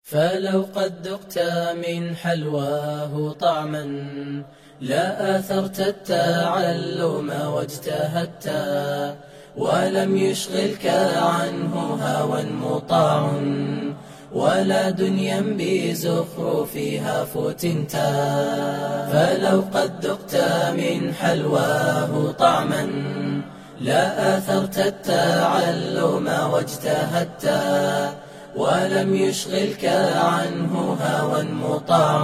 فلو قد ذقت من حلواه طعما لا آثرت التعلم واجتهدت ولم يشغلك عنه هوى مطاع ولا دنيا بزخرفها فتنت فلو قد ذقت من حلواه طعما لا آثرت التعلم واجتهدت ولم يشغلك عنه هوى مطاع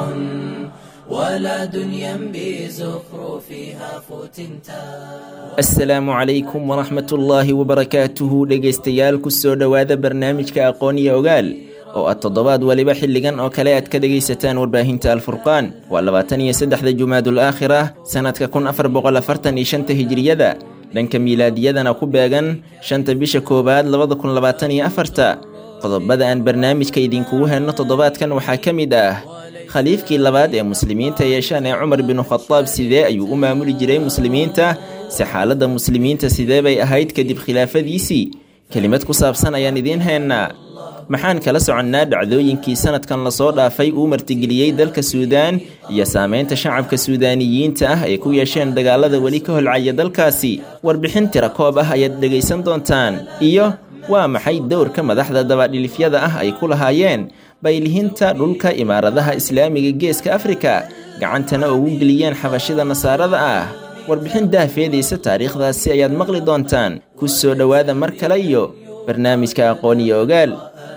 ولا دنيا بزخرفها فتنتا asalaamu calaykum waraxmat ullaahi wabarakaatuhu dhegaystayaal kusoo dhowaada barnaamijka aqoon iyo ogaal oo aad toddobaad weliba xilligan oo kale aad ka dhegaysataan warbaahinta alfurqaan waa labaatan iyo saddexda jumaadul aakhira sannadka kun afar boqol afartan iyo shanta hijiriyada dhanka miilaadiyadana ku beegan shanta bisha koowaad labada kun labaatan iyo afarta qodobada aan barnaamijka idinkugu henno toddobaadkan waxaa ka mid ah khaliifkii labaad ee muslimiinta yeeshaan ee cumar binu khadaab sidee ayuu u maamuli jiray muslimiinta si xaaladda muslimiinta sidee bay ahayd kadib khilaafadiisii kelimad ku saabsan ayaan idiin haynaa maxaan kala soconnaa dhacdooyinkii sanadkan lasoo dhaafay uu martigeliyey dalka suudaan iyo saameynta shacabka suudaaniyiinta ah ay ku yeesheen dagaalada weli ka holcaya dalkaasi warbixin tira koob ah ayaad dhegaysan doontaan iyo waa maxay dowrka madaxda dabadhilifyada ah ay ku lahaayeen baylihinta dhulka imaaradaha islaamiga geeska afrika gacantana ugu geliyeen xabashida nasaarada ah warbixin daafeedaysa taariikhdaasi ayaad maqli doontaan ku soo dhowaada mar kale iyo barnaamijka aqoon iyo ogaal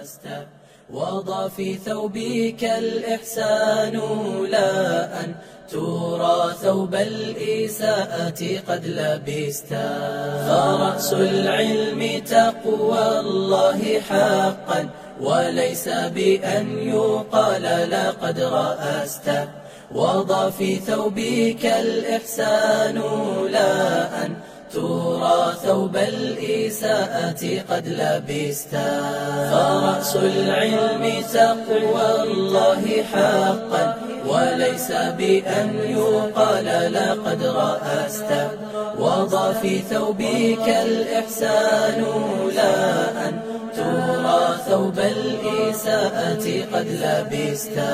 وضع في ثوبك الإحسان لا أن ترى ثوب الإساءة قد لبستا فرأس العلم تقوى الله حقا وليس بأن يقال لقد رأست وضع في ثوبك الإحسان لا أن ترى ثوب الإساءة قد لبستا فرأس العلم تقوى الله حقا وليس بأن يقال لقد رأست وضع في ثوبك الإحسان لا أن ترى ثوب الإساءة قد لبستا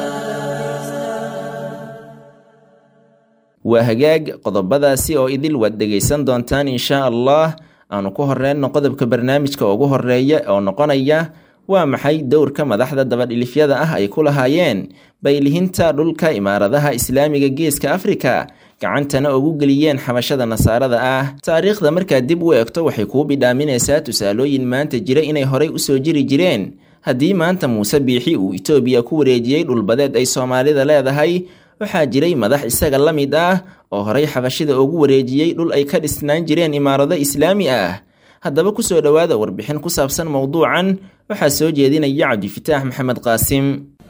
waa hagaag qodobadaasi oo idil waad dhegaysan doontaan inshaa allah aanu ku horeyno qodobka barnaamijka ugu horeeya oo noqonaya waa maxay dowrka madaxda dabadhilifyada ah ay ku lahaayeen baylihinta dhulka imaaradaha islaamiga geeska afrika gacantana ugu geliyeen xabashada nasaarada ah taariikhda markaad dib u eegto waxay kuu bidhaaminaysaa tusaalooyin maanta jira inay horay usoo jiri jireen haddii maanta muuse biixi uu itoobiya ku wareejiyey dhulbadeed ay soomaalida leedahay waxaa jiray madax isaga la mid ah oo horay xabashida ugu wareejiyey dhul ay ka dhisnaan jireen imaarado islaami ah haddaba kusoo dhowaada warbixin ku saabsan mowduucan waxaa soo jeedinaya cabdifitaax maxamed qaasim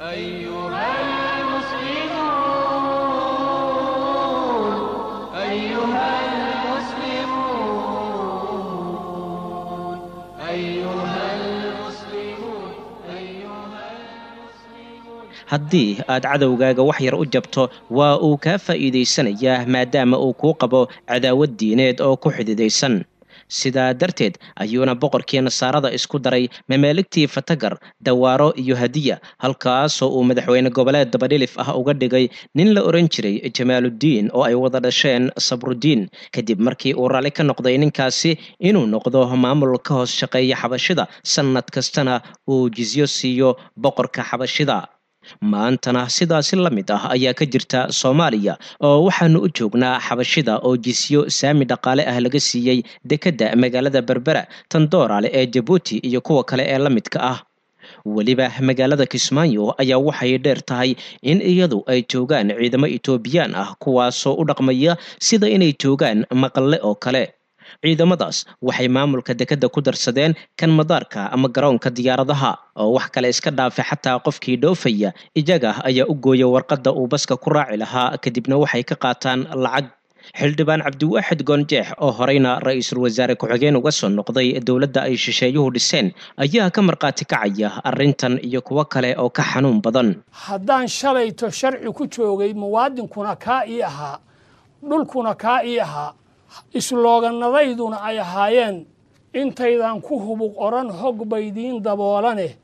haddii aad cadowgaaga wax yar u jabto waa uu kaa faa'iidaysanayaa maadaama uu kuu qabo cadaawad diineed oo ku xididaysan sidaa darteed ayuuna boqorkii nasaarada isku daray mamaaligtii fatagar dawaaro iyo hadiya halkaasoo uu madaxweyne goboleed dabadhilif ah uga dhigay nin la oran jiray jamaaluddiin oo ay wada dhasheen sabrudiin kadib markii uu raalli ka noqday ninkaasi inuu noqdo maamul ka hoos shaqeeya xabashida sannad kastana uu jizyo siiyo boqorka xabashida maantana sidaasi la mid ah ayaa ka jirta soomaaliya oo waxaanu u joognaa xabashida oo jisyo saami dhaqaale ah laga siiyey dekedda magaalada berbera tandoorale ee jabuuti iyo kuwa kale ee la midka ah weliba magaalada kismaayo ayaa waxay dheer tahay in iyadu ay joogaan ciidamo etoobiyaan ah kuwaasoo u dhaqmaya sida inay joogaan maqalle oo kale ciidamadaas waxay maamulka dekedda ku darsadeen kan madaarka ama garoonka diyaaradaha oo wax kale iska dhaafay xataa qofkii dhoofaya iyaga ayaa u gooya warqadda uu baska ku raaci lahaa kadibna waxay ka qaataan lacag xildhibaan cabdiwaaxid goonjeex oo horeyna ra-iisul wasaare ku-xigeen uga soo noqday dowladda ay shisheeyuhu dhiseen ayaa ka markhaati kacaya arrintan iyo kuwo kale oo ka xanuun badan haddaan shalayto sharci ku joogay muwaadinkuna kaa ii ahaa dhulkuna kaa ii ahaa islooganadayduna ay ahaayeen intaydan ku hubuq odhan hog baydiin daboolane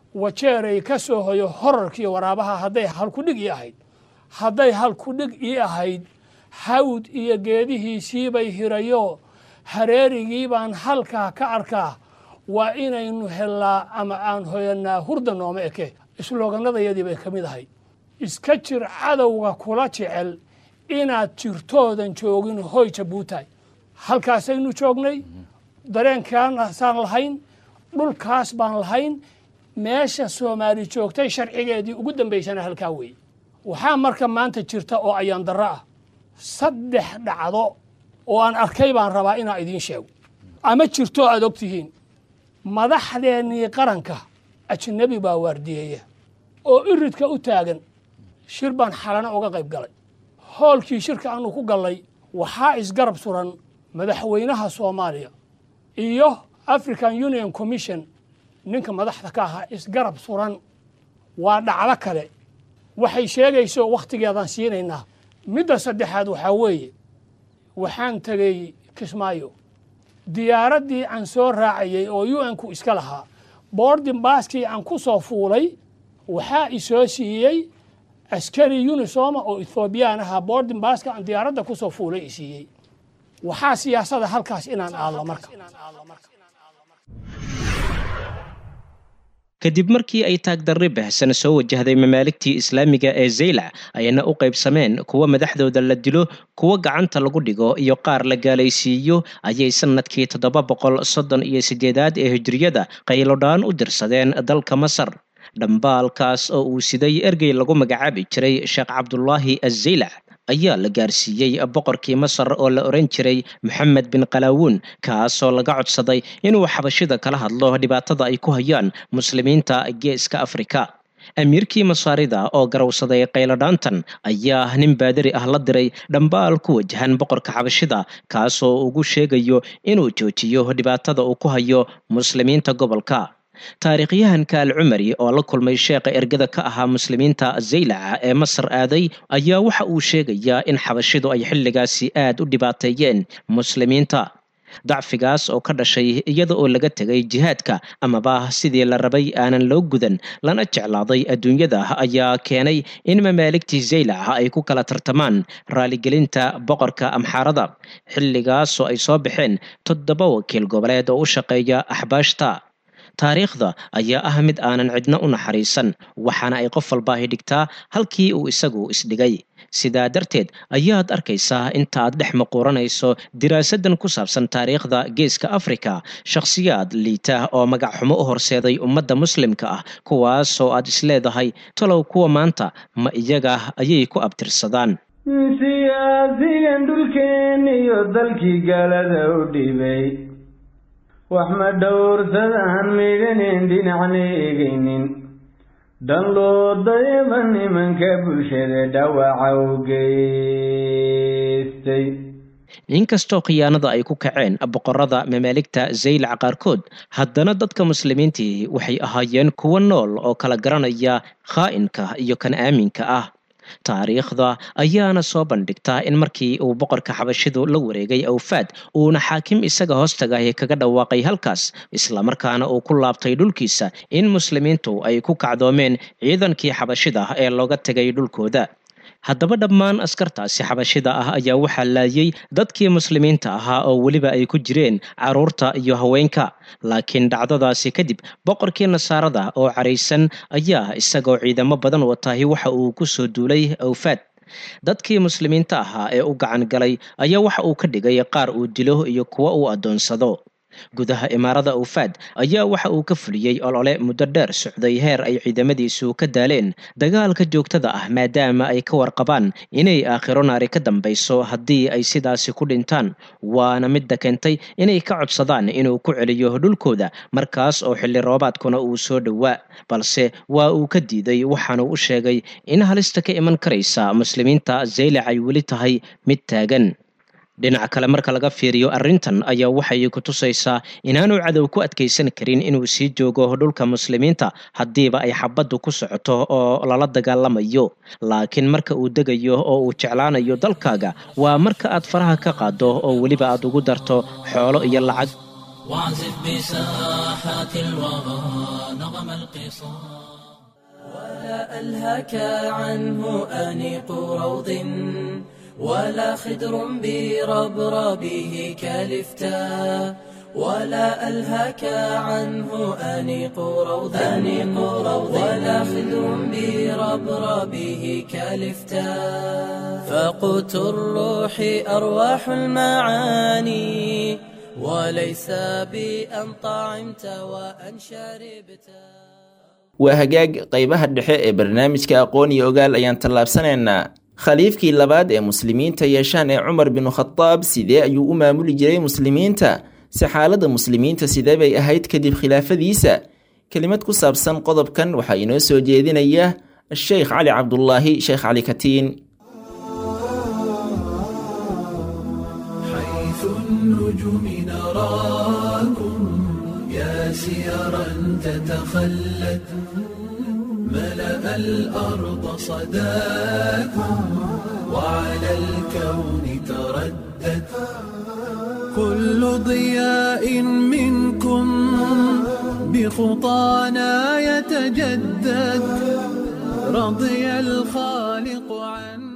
wajeeray ka soo hoyo horarkii waraabaha hadday halkudhig ii ahayd hadday halkudhig ii ahayd hawd iyo geedihiisiibay hirayo hareerigii baan halkaa ka arkaa waa inaynu hellaa ama aan hoyanaa hurda nooma eke islooganadayadii bay ka mid ahayd iska jir cadowga kula jecel inaad jirtoodan joogin hoy jabuutay halkaasaynu joognay dareenkaasaan lahayn dhulkaas baan lahayn meesha soomaali joogtay sharcigeedii ugu dambaysana halkaa weeye waxaa marka maanta jirta oo ayaan darro ah saddex dhacdo oo aan arkay baan rabaa inaan idiin sheego ama jirto aad og tihiin madaxdeennii qaranka ajnabi baa waardiyeeya oo iridka u taagan shir baan xalana uga qayb galay hoolkii shirka aanu ku gallay waxaa isgarab suran madaxweynaha soomaaliya iyo african union commission ninka madaxda ka ahaa isgarab suran waa dhacdo kale waxay sheegayso wakhtigeedaan siinaynaa midda saddexaad waxaa weeye waxaan tegey kismaayo diyaaraddii aan soo raacayey oo u n ku iska lahaa boordin baaskii aan ku soo fuulay waxaa isoo siiyey askari unisoma oo ethoobiyan ahaa boordin baaska aan diyaaradda ku soo fuulay i siiyey waxaa siyaasada halkaas inaan aadlo marka kadib markii ay taagdarri bahsan soo wajahday mamaaligtii islaamiga ee zaylac ayna u qaybsameen kuwa madaxdooda la dilo kuwa gacanta lagu dhigo iyo qaar la gaalaysiiyo ayay sanadkii toddoba boqol soddon iyo siddeedaad ee hijriyada qaylodhaan u dirsadeen dalka masar dhambaalkaas oo uu siday ergey lagu magacaabi jiray sheekh cabdulaahi azaylac ayaa la gaarsiiyey boqorkii masar oo la oran jiray moxamed bin qalaawuun kaasoo laga codsaday inuu xabashida kala hadlo dhibaatada ay ku hayaan muslimiinta geeska afrika amiirkii masaarida oo garowsaday qayladhaantan ayaa nin baadari ah la diray dhambaal ku wajahan boqorka xabashida kaasoo ugu sheegayo inuu joojiyo dhibaatada uu ku hayo muslimiinta gobolka taariikhyahanka alcumari oo la kulmay sheekha ergada ka ahaa muslimiinta zaylaca ee masar aaday ayaa waxa uu sheegayaa in xabashidu ay xilligaasi aad u dhibaateeyeen muslimiinta dacfigaas oo ka dhashay iyada oo laga tegay jihaadka amaba sidii la rabay aanan loo gudan lana jeclaaday adduunyada ayaa keenay in mamaaligtii zaylaca ay ku kala tartamaan raaligelinta boqorka amxaarada xilligaasoo ay soo baxeen toddoba wakiil goboleed oo u shaqeeya axbaashta taariikhda ayaa ah mid aanan cidna u naxariisan waxaana ay qof walbaahi dhigtaa halkii uu isagu isdhigay sidaa darteed ayaad arkaysaa intaaad dhex maquuranayso diraasadan ku saabsan taariikhda geeska afrika shakhsiyaad liita oo magac xumo u horseeday ummadda muslimka ah kuwaasoo aad isleedahay talow kuwa maanta ma iyaga ayay ku abtirsadaan siyaasigan dhulkeen iyo dalkii galada u dhibay wax ma dhowrsadaan midhaneen dhinacna eegaynin dhan loo dayaba nimanka bulshada dhawaca u geystay inkastoo khiyaanada ay ku kaceen boqorada mamaaligta zaylac qaarkood haddana dadka muslimiintii waxay ahaayeen kuwo nool oo kala garanaya khaa'inka iyo kan aaminka ah taariikhda ayaana soo bandhigtaa in markii uu boqorka xabashidu la wareegay awfaad uuna xaakim isaga hoostagahi kaga dhawaaqay halkaas islamarkaana uu ku laabtay dhulkiisa in muslimiintu ay ku kacdoomeen ciidankii xabashida ee looga tegay dhulkooda haddaba dhammaan askartaasi xabashida ah ayaa waxaa laayay dadkii muslimiinta ahaa oo weliba ay ku jireen carruurta iyo haweenka laakiin dhacdadaasi kadib boqorkii nasaarada oo caraysan ayaa isagoo ciidamo badan watahi waxa uu ku soo duulay awfaad dadkii muslimiinta ahaa ee u gacan galay ayaa waxa uu ka dhigay qaar uu dilo iyo kuwo uu addoonsado gudaha imaarada awfaad ayaa waxa uu ka fuliyey olole muddo dheer socday heer ay ciidamadiisu ka daaleen dagaalka joogtada ah maadaama ay ka warqabaan inay aakhiro naari ka dambayso haddii ay sidaasi ku dhintaan waana midda keentay inay ka codsadaan inuu ku celiyo dhulkooda markaas oo xilli roobaadkuna uu soo dhowaa balse waa uu ka diiday waxaanu u sheegay in halista ka iman karaysa muslimiinta zaylac ay weli tahay mid taagan dhinac kale marka laga fiiriyo arrintan ayaa waxay ku tusaysaa inaanu cadow ku adkaysan karin inuu sii joogo dhulka muslimiinta haddiiba ay xabaddu ku socoto oo lala dagaalamayo laakiin marka uu degayo oo uu jeclaanayo dalkaaga waa marka aad faraha ka qaado oo weliba aad ugu darto xoolo iyo lacag واعزف بساحات الوغى نغم القصار ولا ألهك عنه أنيق روض ولا خدر بربربه كالفتاء ولا ألهك عنه أنيق روض أنيق روض ولا خدر بربربه كالفتاء فقوت الروح أرواح المعاني وليس بأن طعمت وأن شربت waa hagaag qaybaha dhexe ee barnaamijka aqoon iyo ogaal ayaan tallaabsanaynaa khaliifkii labaad ee muslimiinta yeeshaan ee cumar binu khadaab sidee ayuu u maamuli jiray muslimiinta si xaaladda muslimiinta sidee bay ahayd kadib khilaafadiisa kelimad ku saabsan qodobkan waxaa inoo soo jeedinaya sheekh cali cabdulaahi sheekh cali katiin حيث النجوم نراكم يا سيرا تتخلت ملأ الأرض صداكم وعلى الكون تردد كل ضياء منكم بخطانا يتجدد رضي الخالق عنه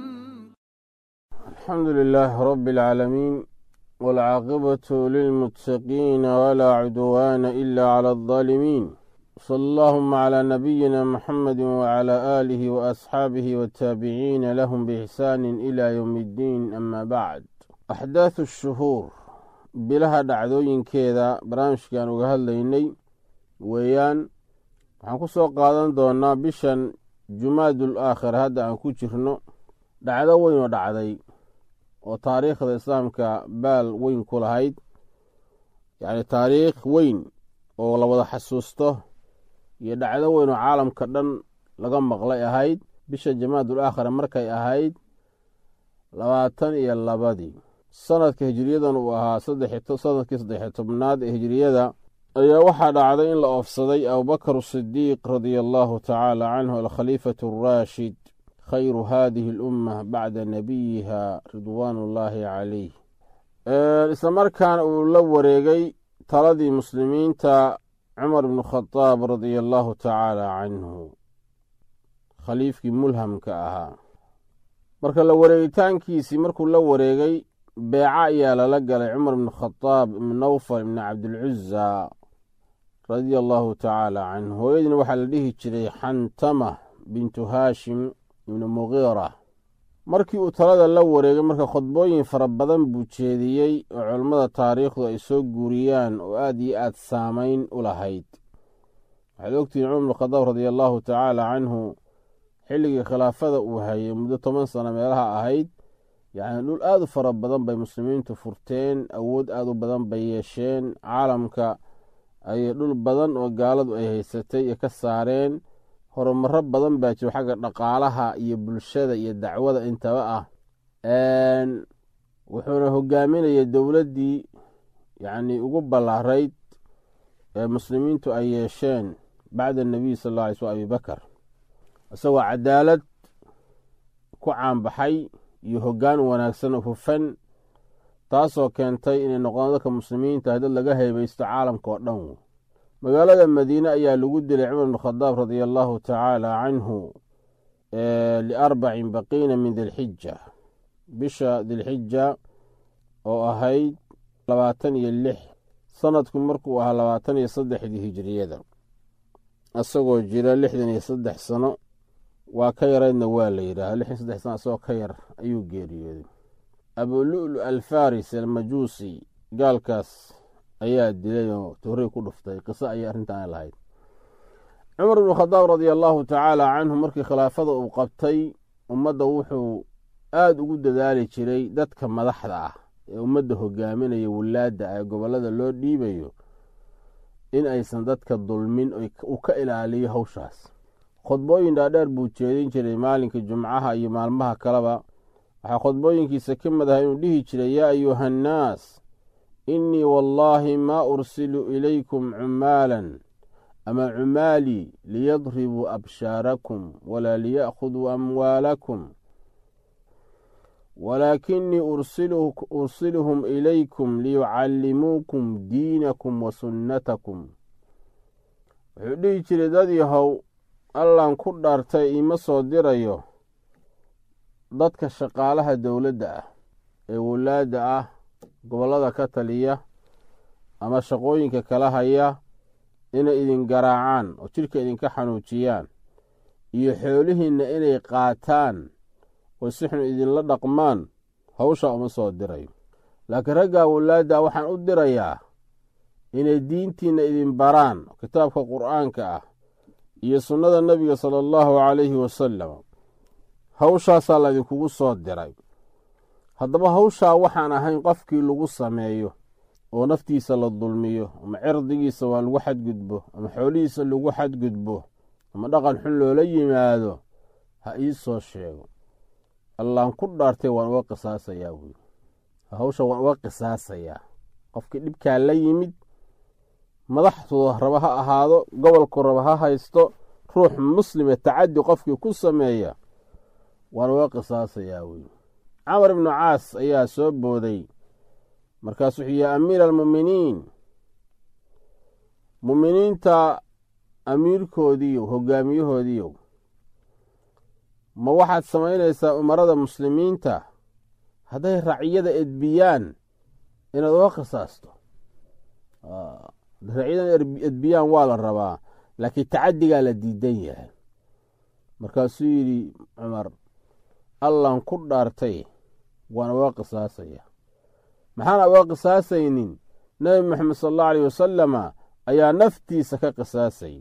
الحمد لله رب العالمين والعاقبة للمتقين ولا عدوان إلا على الظالمين صلى اللهم على نبينا محمد وعلى آله وأصحابه والتابعين لهم بإحسان إلى يوم الدين أما بعد أحداث الشهور بلها دعدوين كذا برامج كانوا قهليني ويان waxaan ku soo qaadan doonaa bishan jumaadul aakhir hadda aan ku jirno dhacdo weyn oo dhacday oo taariikhda islaamka baal weyn ku lahayd yacni taariikh weyn oo la wada xasuusto iyo dhacdo weyn oo caalamka dhan laga maqlay ahayd bisha jamaadul aakhira markay ahayd labaatan iyo labadii sanadka hijiriyadan uu ahaa sanadkii saddexiyo tobnaad ee hijiriyada ayaa waxaa dhacday in la oofsaday abubakar sidiiq radia allahu tacaala canhu alkhaliifatu araashid khayru hadihi alumma bacda nabiyiha ridwaan ullaahi calayh isla markaana uu la wareegay taladii muslimiinta cumar bnu khadaab radia allahu tacaala canhu khaliifkii mulhamka ahaa marka la wareegitaankiisii markuu la wareegay beeca ayaa lala galay cumar bnu khadaab ibnu nawfal ibni cabdilcuza radia allahu tacaala canhu hooyadiina waxaa la dhihi jiray xantama bintu haashim ibnu mugiira markii uu talada la wareegay marka khudbooyin fara badan buu jeediyey oo culammada taariikhdu ay soo guuriyaan oo aad iyo aad saamayn u lahayd waxaad ogtihiin cumar bnu khadaab radia allahu tacaala canhu xilligii khilaafada uu hayay muddo toban sano meelaha ahayd yacni dhul aad u fara badan bay muslimiintu furteen awood aad u badan bay yeesheen caalamka ayay dhul badan oo gaaladu ay haysatay ee ka saareen horumaro badan baa jiro xagga dhaqaalaha iyo bulshada iyo dacwada intaba ah wuxuuna hogaaminayay dowladdii yacnii ugu ballaarayd ee muslimiintu ay yeesheen bacda anabiy sal alla alay sl abibakar isagoo cadaalad ku caanbaxay iyo hoggaan wanaagsan oo hufan taasoo keentay inay noqdaan dadka muslimiinta dad laga heybeysto caalamka oo dhan magaalada madiine ayaa lagu dilay cumar bn khadaab radia allahu tacaala canhu liarbacin baqiina min dilxija bisha dilxija oo ahayd labaatan iyo lix sanadku markuu ahaa labaatan iyo saddexdii hijiriyada isagoo jira lixdan iyo saddex sano waa ka yaraydna waa la yidhaaha lixdan saddex sano isagoo ka yar ayuu geeriyooday abululu alfaris almajuusi gaalkaas ayaa dilay oo toorey ku dhuftay qiso ayay arrintan lahayd cumar bnu khadaab radia allahu tacaala canhu markii khilaafada uu qabtay ummadda wuxuu aada ugu dadaali jiray dadka madaxda ah ee ummadda hogaaminaya wilaadda ee gobollada loo dhiibayo in aysan dadka dulmin uu ka ilaaliyo hawshaas khudbooyin dhaadheer buu jeedin jiray maalinka jumcaha iyo maalmaha kaleba waxaa khudbooyinkiisa ka mid aha inuu dhihi jiray yaa ayuha annaas innii wallaahi maa ursilu ilaykum cumaalan ama cumaalii liyadribuu abshaarakum walaa liya'khuduu amwaalakum walaakinii ursiluhum ilaykum liyucallimuukum diinakum wa sunnatakum wuxuu dhihi jiray dad yahow allan ku dhaartay iima soo dirayo dadka shaqaalaha dowladda ah ee wulaadda ah gobollada ka taliya ama shaqooyinka kala haya inay idin garaacaan oo jidhka idinka xanuujiyaan iyo xoolihiinna inay qaataan oo si xun idinla dhaqmaan hawshaa uma soo dirayo laakiin raggaa wulaadda waxaan u dirayaa inay diintiinna idin baraan kitaabka qur'aanka ah iyo sunnada nebiga sala allahu calayhi wasalam hawshaasaa laydinkugu soo diray haddaba hawshaa waxaan ahayn qofkii lagu sameeyo oo naftiisa la dulmiyo ama cirdigiisa waa lagu xadgudbo ama xoolihiisa lagu xadgudbo ama dhaqan xun loola yimaado ha ii soo sheego allaan ku dhaartay waan uga qisaasayaa buuri hawsha waan uga qisaasayaa qofkii dhibkaa la yimid madaxtooda raba ha ahaado gobolku raba ha haysto ruux muslime tacaddi qofkii ku sameeya waan uga qisaasayaa buuri camar ibnu caas ayaa soo booday markaas wuxuu yihi amiira almu'miniin mu'miniinta amiirkoodiiyow hogaamiyahoodiiyow ma waxaad samaynaysaa umarada muslimiinta hadday raciyada edbiyaan inaad uga qisaasto racyadan edbiyaan waa la rabaa laakiin tacaddigaa la diidan yahay markaasuu yidhi cumar allan ku dhaartay waan uga qisaasaya maxaan uga qisaasaynin nebi moxamed sal allahu aleyh wasalama ayaa naftiisa ka qisaasay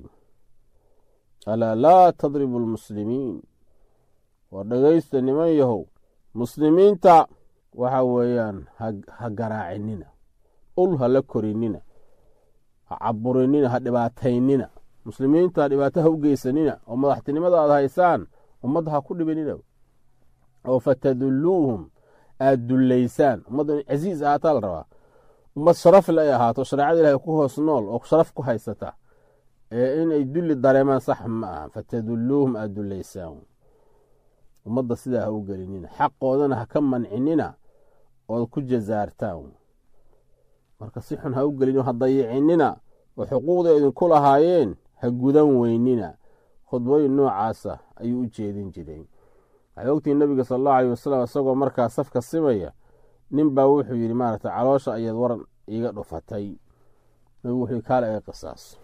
alaa laa tadribu almuslimiin waa dhegaysta niman yahow muslimiinta waxa weeyaan ha garaacinina ul ha la korinina ha caburinina ha dhibaataynina muslimiinta ha dhibaato ha u geysanina oo madaxtinimada aad haysaan ummadda ha ku dhibinina oo fatadulluuhum aad dullaysaan ummadda in casiis ahaataa la rabaa ummad sharafle ay ahaato shareecada ilahay ku hoos nool oo sharaf ku haysata ee inay dulli dareemaan sax ma aha fatadulluuhum aad dullaysaan ummadda sidaa ha u gelinina xaqoodana ha ka mancinina ood ku jasaartaan marka si xun ha u gelin ha dayicinina oo xuquuqda idinku lahaayeen ha gudan weynina khudbooyin noocaasa ayuu u jeedin jiray waxay ogtihi nabiga sal allahu aleyh wasalam isagoo markaa safka simaya nin baa wuxuu yidhi maaragtay caloosha ayaad waran iiga dhufatay nabigu wuxuu kaale iga qisaaso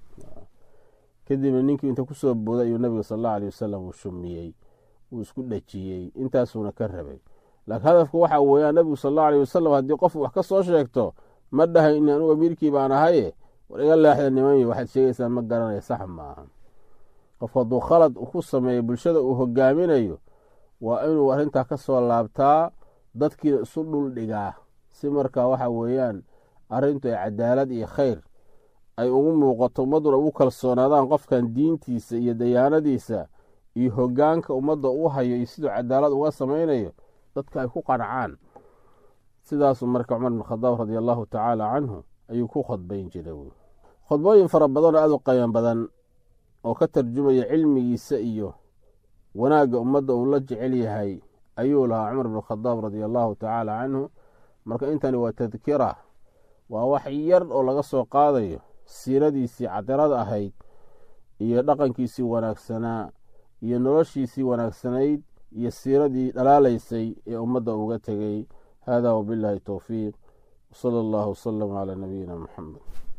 kadibna ninkii inta ku soo booday ayuu nabiga sal allahu aleyh wasalam uu shumiyey uu isku dhejiyey intaasuuna ka rabay laakiin hadafku waxaa weeyaan nabigu sal allahu aleyh wasalam haddii qof wax ka soo sheegto ma dhahay in anugu amiirkii baan ahaye war iga leexda nimanyo waxaad sheegaysaan ma garanaya sax maaha qof hadduu khalad ku sameeyo bulshada uu hogaaminayo waa inuu arrintaa ka soo laabtaa dadkiina isu dhul dhigaa si markaa waxa weeyaan arrintu ay cadaalad iyo khayr ay ugu muuqato ummadduna ugu kalsoonaadaan qofkan diintiisa iyo dayaanadiisa iyo hoggaanka ummadda u hayo iyo siduu cadaalad uga samaynayo dadka ay ku qancaan sidaasuu marka cumar bin khadaab radia allahu tacaala canhu ayuu ku khudbayn jiray khudbooyin fara badanoo aad u qayan badan oo ka tarjumaya cilmigiisa iyo wanaagga ummadda uu la jecel yahay ayuu lahaa cumar bin khadaab radia allahu tacaala canhu marka intani waa tadkira waa wax yar oo laga soo qaadayo siiradiisii cadirada ahayd iyo dhaqankiisii wanaagsanaa iyo noloshiisii wanaagsanayd iyo siiradii dhalaalaysay ee ummadda uga tegey hada wabillahi towfiiq wsala allahu wsalam calaa nabiyina muxamed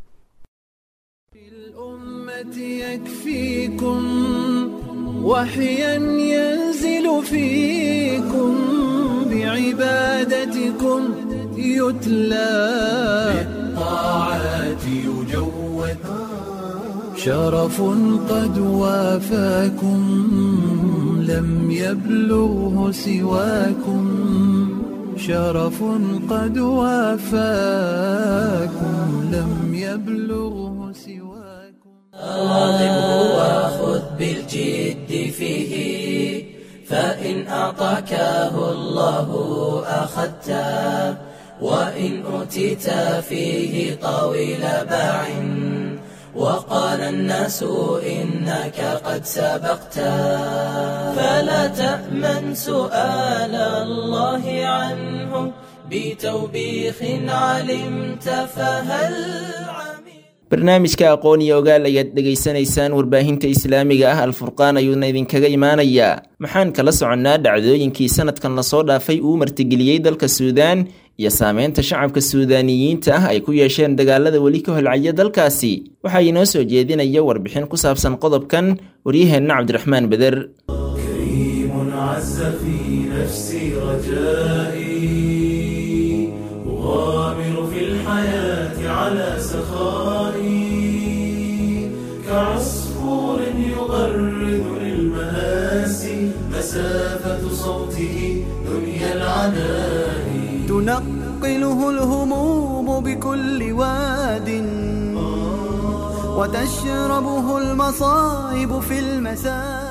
الأمة يكفيكم وحيا ينزل فيكم بعبادتكم يتلى بالطاعات يجود شرف قد وافاكم لم يبلغه سواكم شرف قد وافاكم لم يبلغه سواكم راغبه وخذ بالجد فيه فإن أعطاكه الله أخذته وإن أوتيت فيه طويل باع وقال الناس إنك قد سبقت فلا تأمن سؤال الله عنه بتوبيخ علمت فهل عمل barnaamijka aqoon iyo ogaal ayaad dhegaysanaysaan warbaahinta islaamiga ah alfurqaan ayuuna idinkaga imaanayaa maxaan kala soconnaa dhacdooyinkii sanadkan lasoo dhaafay uu martigeliyey dalka suudaan iyo saameynta shacabka suudaaniyiinta ah ay ku yeesheen dagaalada weli ka holcaya dalkaasi waxaa inoo soo jeedinaya warbixin ku saabsan qodobkan waryaheenna cabdiraxmaan beder كريم عز في نفسي رجائي أغامر في الحياة على سخائي كعصفور يغرد للمآسي مسافة صوته دنيا العناء تنقله الهموم بكل واد وتشربه المصائب في المساء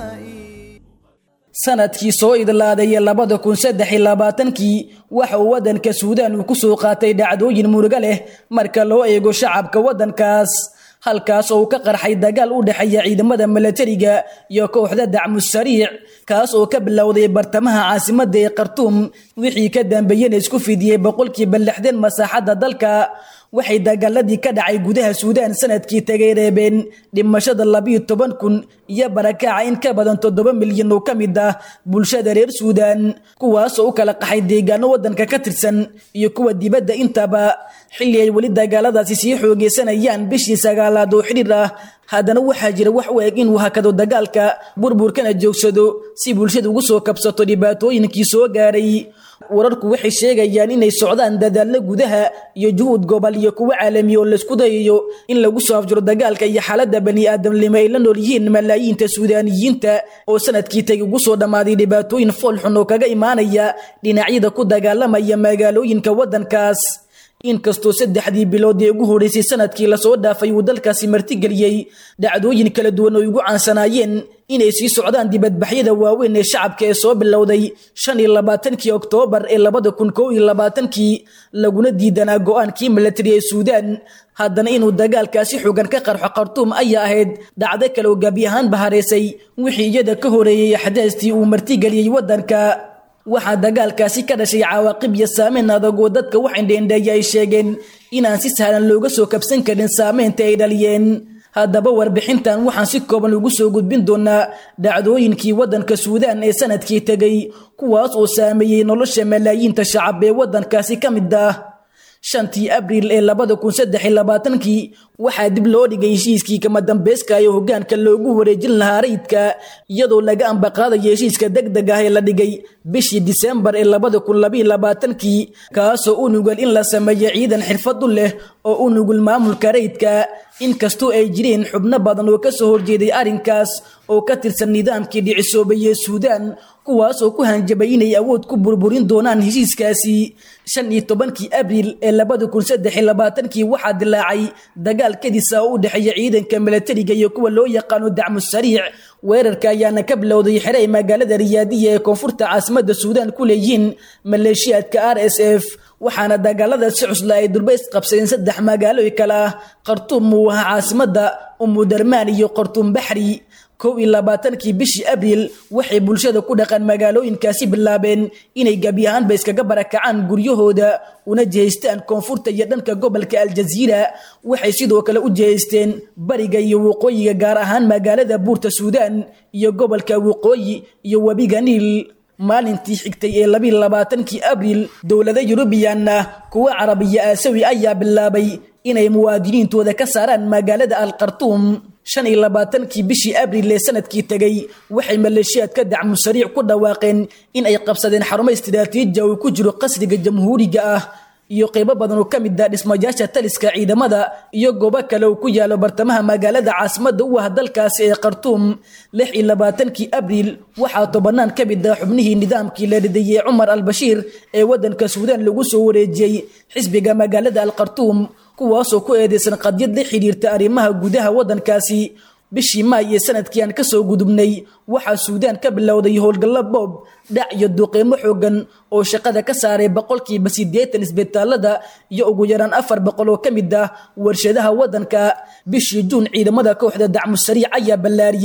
sanadkii soo idlaadaya labada kun saddex iyo labaatankii waxa uu waddanka suudaan uu ku soo qaatay dhacdooyin murugo leh marka loo eego shacabka waddankaas halkaas oo uu ka qarxay dagaal u dhexeeya ciidamada milatariga iyo kooxda dacmu sariic kaas oo ka bilowday bartamaha caasimadda ee khartuum wixii ka dambeeyena isku fidiyey boqolkiiba lixdan masaaxadda dalka waxay dagaaladii ka dhacay gudaha suudaan sanadkii tagay reebeen dhimashada labiyo toban kun iyo barakaaca in ka badan toddoba milyan oo ka mid ah bulshada reer suudaan kuwaasoo u kala qaxay deegaano waddanka ka tirsan iyo kuwa dibadda intaba xilli ay weli dagaaladaasi sii xoogeysanayaan bishii sagaalaad oo xidhiir ah haddana waxaa jira wax u eg inuu hakado dagaalka burburkana joogsado si bulshada ugu soo kabsato dhibaatooyinkii soo gaaray wararku waxay sheegayaan inay socdaan dadaallo gudaha iyo juhuud gobol iyo kuwo caalami oo laysku dayayo in lagu soo afjiro dagaalka iyo xaaladda bani-aadamnimo ay la nool yihiin malaayiinta suudaaniyiinta oo sanadkii tagi ugu soo dhammaaday dhibaatooyin foolxun oo kaga imaanaya dhinacyada ku dagaalamaya magaalooyinka waddankaas inkastoo saddexdii bilood ee ugu horreysay sanadkii lasoo dhaafay uu dalkaasi martigeliyey dhacdooyin kala duwan oo ugu caansanaayeen inay sii socdaan dibadbaxyada waaweyn ee shacabka ee soo bilowday shan iyo labaatankii oktoobar ee labada kun kow iyo labaatankii laguna diidanaa go-aankii milatari ee suudaan haddana inuu dagaalkaasi xogan ka qarxo khartuum ayaa ahayd dhacdo kale oo gabi ahaanba hareysay wixii iyada ka horeeyey axdaastii uu martigeliyey waddanka waxaa dagaalkaasi ka dhashay cawaaqib iyo saameyn adag oo dadka wax indheendheeya ay sheegeen inaan si sahlan looga soo kabsan karin saameynta ay dhaliyeen haddaba warbixintan waxaan si kooban ugu soo gudbin doonaa dhacdooyinkii waddanka suudaan ee sanadkii tegay kuwaas oo saameeyey nolosha malaayiinta shacab ee waddankaasi ka mid ah shantii abriil ee labada kun saddex iyo labaatankii waxaa dib loo dhigay heshiiskii kama dambeyska ee hoggaanka loogu wareejin lahaa rayidka iyadoo laga ambaqaadayo heshiiska deg deg ah ee la dhigay bishii disembar ee labada kun labiyo labaatankii kaasoo u nugul in la sameeyo ciidan xirfad u leh oo u nugul maamulka rayidka inkastoo ay jireen xubno badan oo kasoo horjeeday arrinkaas oo ka tirsan nidaamkii dhicisoobayee suudaan kuwaasoo ku hanjabay inay awood ku burburin doonaan heshiiskaasi shan iyo tobankii abriil ee labada kun saddex iyo labaatankii waxaa dilaacay dagaal kadisa oo u dhexeeya ciidanka milatariga iyo kuwa loo yaqaano dacmu sariic weerarka ayaana ka bilowday xere ay magaalada riyaadiya ee koonfurta caasimadda suudaan ku leeyihiin maleeshiyaadka r s f waxaana dagaalada si cusla ay durbays qabsadeen saddex magaalo kale ah khartuum uu ahaa caasimadda umudarmaan iyo khartuum baxri kow iyo labaatankii bishii abriil waxay bulshada ku dhaqan magaalooyinkaasi bilaabeen inay gebi ahaanba iskaga barakacaan guryahooda una jihaystaan koonfurta iyo dhanka gobolka aljaziira waxay sidoo kale u jihaysteen bariga iyo waqooyiga gaar ahaan magaalada buurta suudaan iyo gobolka waqooyi iyo webiga niil maalintii xigtay ee labiiyo labaatankii abriil dowlada yurubiyanna kuwa carabiya aasawi ayaa bilaabay inay muwaadiniintooda ka saaraan magaalada al khartuum shan iyo labaatankii bishii abriil ee sanadkii tegay waxay maleeshiyaadka dacmu sariic ku dhawaaqeen in ay qabsadeen xarumo istiraatiija uu ku jiro qasriga jamhuuriga ah iyo qeybo badan oo ka mid ah dhismayaasha taliska ciidamada iyo goobo kale oo ku yaalo bartamaha magaalada caasimadda u ah dalkaasi ee khartuum lix iyo labaatankii abriil waxaa tobanaan ka mid ah xubnihii nidaamkii la ridayey cumar al-bashiir ee waddanka suudaan lagu soo wareejiyey xisbiga magaalada al khartuum kuwaasoo ku eedeysan qadyad la xidhiirta arrimaha gudaha waddankaasi bishii maay ee sanadkii aan kasoo gudubnay waxaa suudaan ka bilowday howlgallo boob dhac iyo duqeymo xoogan oo shaqada ka saaray boqolkiiba siddeetan isbitaalada iyo ugu yaraan afar boqol oo ka mid ah warshadaha waddanka bishii juun ciidamada kooxda dacmu sariic ayaa ballaariyey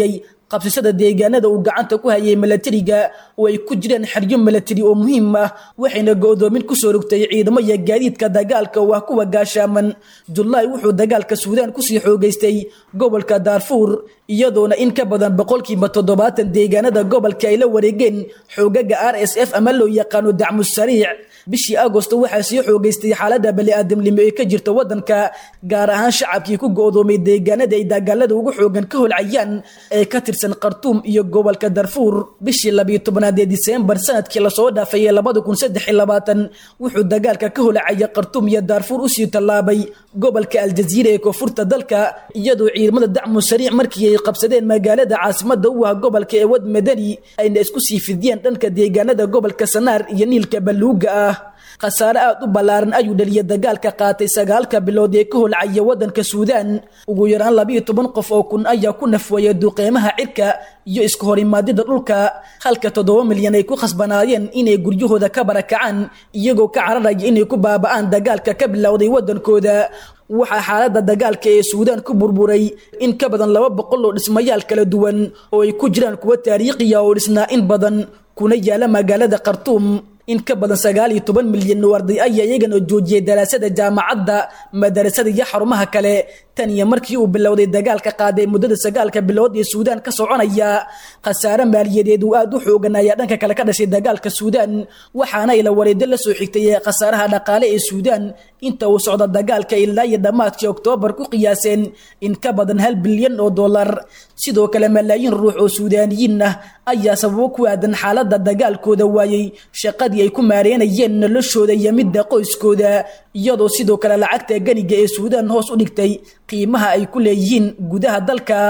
qabsashada deegaanada uu gacanta ku hayay milatariga oo ay ku jiraan xeryo milatari oo muhiim ah waxayna go'doomin kusoo rogtay ciidamo iyo gaadiidka dagaalka oo ah kuwa gaashaaman julaay wuxuu dagaalka suudaan kusii xoogeystay gobolka daarfuur iyadoona in ka badan boqolkiiba toddobaatan deegaanada gobolka ay la wareegeen xoogaga r s f ama loo yaqaano dacmu sariic bishii agosto waxaa sii xoogeystay xaalada bani-aadamnimo ee ka jirta wadanka gaar ahaan shacabkii ku go'doomay deegaanada ay dagaalada ugu xoogan ka holcayaan ee ka tirsan khartuum iyo gobolka darfuur bishii labiyo tobnaad ee diseembar sanadkii lasoo dhaafay ee labada kun saddex iyo labaatan wuxuu dagaalka ka holcaya khartuum iyo daarfuur usii tallaabay gobolka aljaziira ee koonfurta dalka iyadoo ciidamada dacmu sariic markii ay qabsadeen magaalada caasimada u ah gobolka ee wad madani ayna isku sii fidiyeen dhanka deegaanada gobolka sanaar iyo niilka baluuga ah khasaare aad u ballaaran ayuu dhaliyay dagaalka qaatay sagaalka bilood ee ka holcaya waddanka suudaan ugu yaraan labiiyo toban qof oo kun ayaa ku nafweeyay duqeymaha cirka iyo iska horimaadida dhulka halka toddoba milyan ay ku khasbanaayeen inay guryahooda ka barakacaan iyagoo ka cararaya inay ku baaba'aan dagaalka ka bilowday waddankooda waxaa xaaladda dagaalka ee suudaan ku burburay in ka badan laba boqol oo dhismayaal kala duwan oo ay ku jiraan kuwa taariikhiya oo dhisnaa in badan kuna yaala magaalada khartuum in ka badan sagaal iyo toban milyan oo arday ayaa iyagana joojiyay daraasada jaamacadda madarasada iyo xarumaha kale tan iyo markii uu bilowday dagaalka qaaday muddada sagaalka bilood ee suudaan ka soconaya khasaare maaliyadeed uu aad u xoogan ayaa dhanka kale ka dhashay dagaalka suudaan waxaana ila wareedo la soo xigtay ee khasaaraha dhaqaale ee suudaan inta uu socda dagaalka ilaa iyo dhammaadkii oktoobar ku qiyaaseen in ka badan hal bilyan oo dollar sidoo kale malaayiin ruux oo suudaaniyiin ah ayaa sababo ku aadan xaaladda dagaalkooda waayey shaqadii ay ku maareynayeen noloshooda iyo midda qoyskooda iyadoo sidoo kale lacagta ganiga ee suudaan hoos u dhigtay qiimaha ay ku leeyihiin gudaha dalka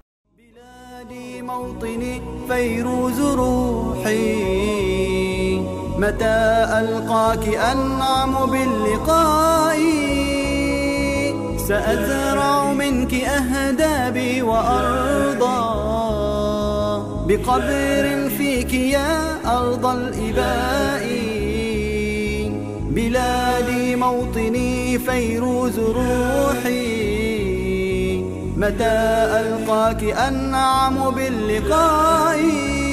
موطني فيروز روحي متى ألقاك أنعم باللقاء سأزرع منك أهدابي وأرضى بقبر فيك يا أرض الإباء بلادي موطني فيروز روحي متى ألقاك أنعم باللقاء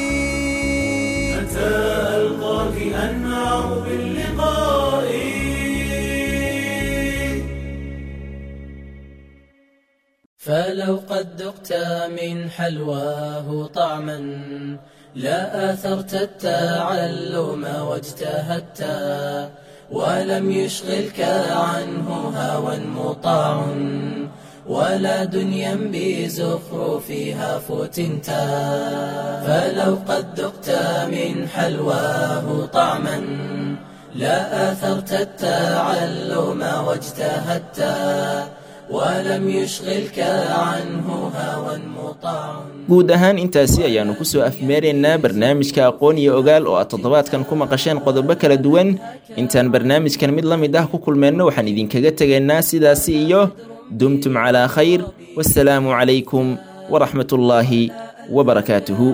متى ألقاك أنعم باللقاء فلو قد ذقت من حلواه طعما لا آثرت التعلم واجتهدت ولم يشغلك عنه هوى مطاع ولا دنيا بزخرفها فتنت فلو قد ذقت من حلواه طعما لا آثرت التعلم واجتهدت ولم يشغلك عنه هوى مطاع guud ahaan intaasi ayaannu ku soo afmeeraynaa barnaamijka aqoon iyo ogaal oo aad toddobaadkan ku maqasheen qodobo kala duwan intaan barnaamijkan mid la mid ah ku kulmeenno waxaan idinkaga tegaynaa sidaasi iyo dumtum calaa khayr wasalaamu calaykum waraxmat ullaahi wabarakaatuhu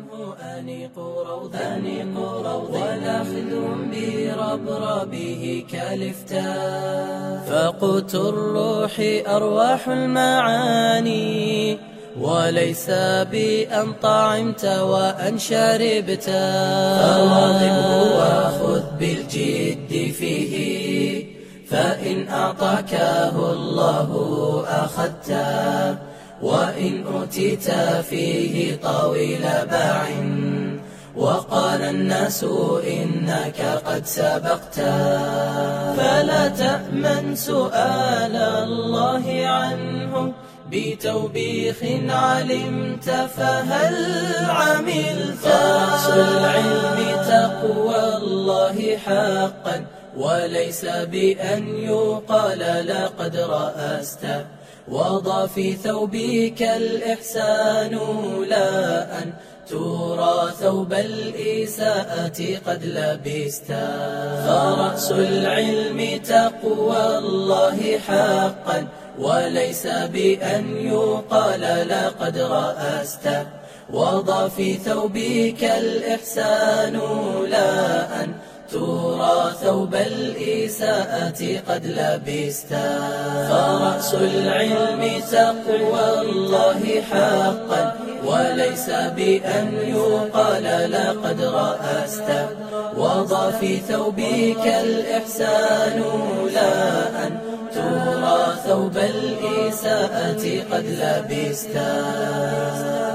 بربربه كالفتاء فقوت الروح أرواح المعاني وليس بأن طعمت وأن شربت فواظبه وخذ بالجد فيه فإن أعطاكه الله أخذته وإن أوتيت فيه طويل باع وقال الناس إنك قد سبقت فلا تأمن سؤال الله عنه بتوبيخ علمت فهل عملت رأس العلم تقوى الله حقا وليس بأن يقال لقد رأست وضع في ثوبك الإحسان لا أن ترى ثوب الإساءة قد لبست فرأس العلم تقوى الله حقا وليس بأن يقال لقد رأست وضع في ثوبك الإحسان لا أن ترى ثوب الإساءة قد لبستا فرأس العلم تقوى الله حقا وليس بأن يقال لقد رأست وضع في ثوبك الإحسان لا أن ترى ثوب الإساءة قد لبستا